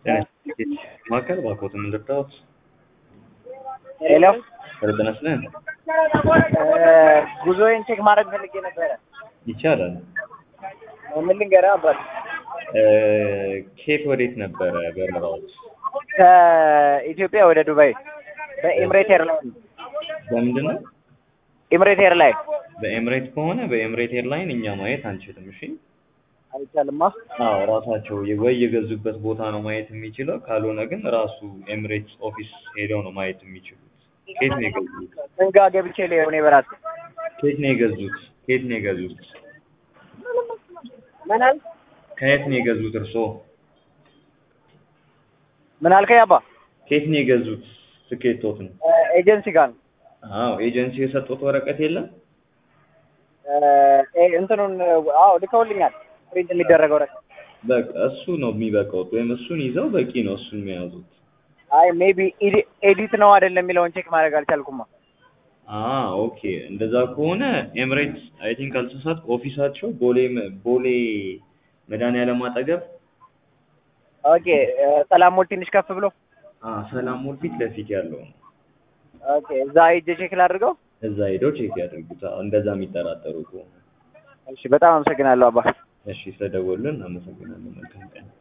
ማዕከል ባኮትን ልርዳዎት? ሄሎ ጤና ይስጥልን። ጉዞዬን ቼክ ማድረግ ፈልጌ ነበረ። ይቻላል። ምን ልንገርህ አባት እ ከየት ወዴት ነበረ በረራዎች? ከኢትዮጵያ ወደ ዱባይ በኤምሬት ኤርላይን በምንድን ነው? ኤምሬት ኤርላይን በኤምሬት ከሆነ በኤምሬት ኤርላይን እኛ ማየት አንችልም። እሺ። አይቻልማ። አዎ ራሳቸው ወይ የገዙበት ቦታ ነው ማየት የሚችለው፣ ካልሆነ ግን ራሱ ኤምሬትስ ኦፊስ ሄደው ነው ማየት የሚችሉት። ከየት ነው የገዙት? እንጋ ገብቼ ሊሆን በራስ ከየት ነው የገዙት? ከየት ነው የገዙት? ምን አልክ? ከየት ነው የገዙት እርስዎ? ምን አልከኝ አባ? ከየት ነው የገዙት? ትኬቶትን? ኤጀንሲ ጋር ነው። አዎ ኤጀንሲ የሰጡት ወረቀት የለም? እ እንትኑን አዎ ልከውልኛል። ፕሪንት የሚደረገው ረቀ በቃ እሱ ነው የሚበቃውት፣ ወይም እሱን ይዘው በቂ ነው እሱን የሚያዙት። አይ ሜቢ ኤዲት ነው አይደለም የሚለውን ቼክ ማድረግ አልቻልኩማ። አ ኦኬ እንደዛ ከሆነ ኤምሬትስ አይ ቲንክ አልተሳሳት ኦፊሳቸው ቦሌ ቦሌ መድኃኒዓለም አጠገብ ኦኬ ሰላም ሞል ትንሽ ከፍ ብሎ አ ሰላም ሞል ፊት ለፊት ያለው ነው። ኦኬ እዛ ሂጅ ቼክ ላድርገው። እዛ ሄደው ቼክ ያድርጉት። አዎ፣ እንደዛ የሚጠራጠሩ ከሆነ እሺ በጣም አመሰግናለሁ አባ። እሺ፣ ስለደወሉልን አመሰግናለሁ። መልካም ቀን።